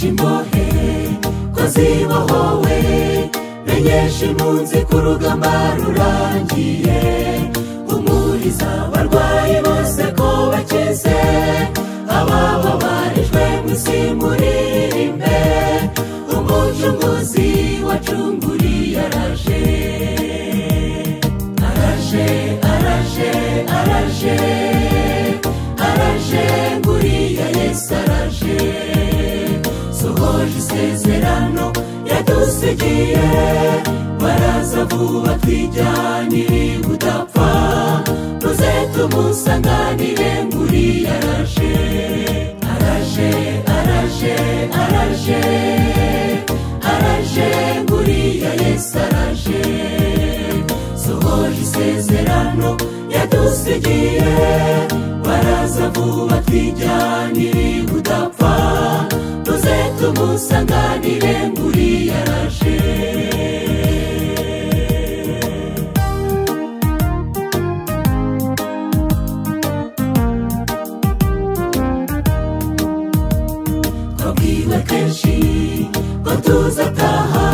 imbohe ko zibohowe menyesha impunzi ko urugamba rurangiye umuriza abarwayi bose ko bakize abababarijwe mu isi muririmbe umucunguzi wacunguriye araje araje araje araje araje nguriya yesu araje sohoje isezerano yadusigiye baraza vuba twijyanire budapfa tuze tumusanganire nguriya araje araje araje araje araje nguriya yesu araje sohoje isezerano yadusigiye baraza vuba twijyanire budapfa tuze tumusanganire nguriya araje twabwiwe kenshi ko tuzataha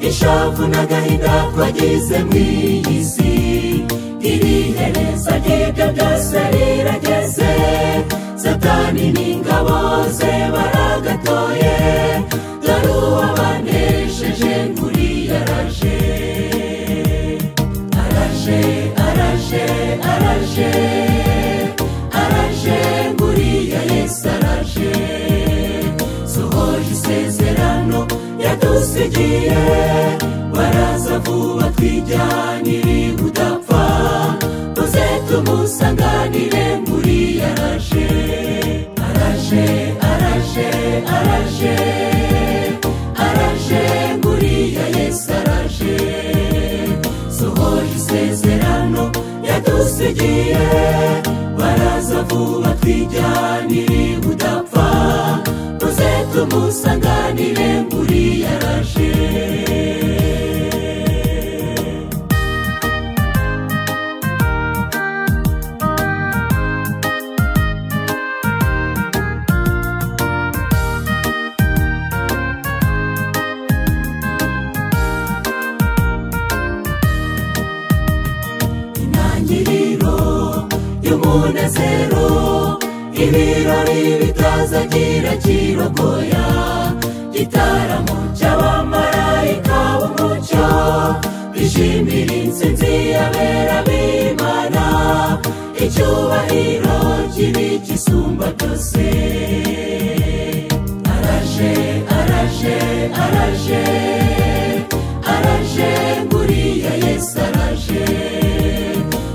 ishavu n'agahinda twagize mu iyi si iri hereza ry'ibyo byose rirageze satani n'ingabo ze baragatoye dore uwabanesheje nguriya araje araje araje araje araje nguriya yesu araje sohoje isezerano yadusigiye baraza vuba twijyanire budapfa tuze tumusanganire nguriya araje araje araje araje araje nguriya yesu araje sohoje isezerano yadusigiye baraza vuba twijyanire budapfa tuze tumusanganire nguriya araje intangiriro y'umunezero ibirori bitazagira kirogoya igitaramo cy'abamarayika b'umucyo bishimira intsinzi y'abera b'imana icyubahiro kibi gisumba byose araje araje araje araje nguriya yesu araje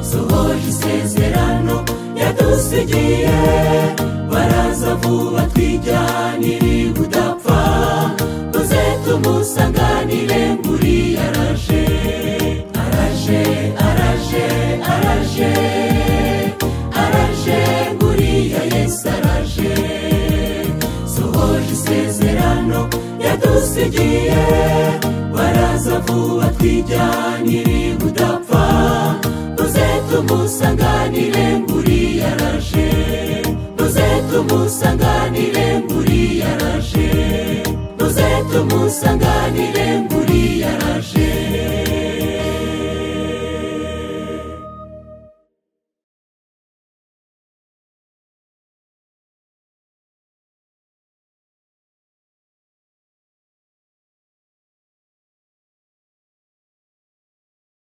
sohoje isezerano yadusigiye baraza vuba twijyanire budapfa tuze tumusanganire nguri araje araje araje araje araje nguriya yesu araje sohoje isezerano yadusigiye baraza vuba twijyanire budapfa tuze tumusanganire nguri araje tuze tumusanganire nguri araje tuze tumusanganire nguri araje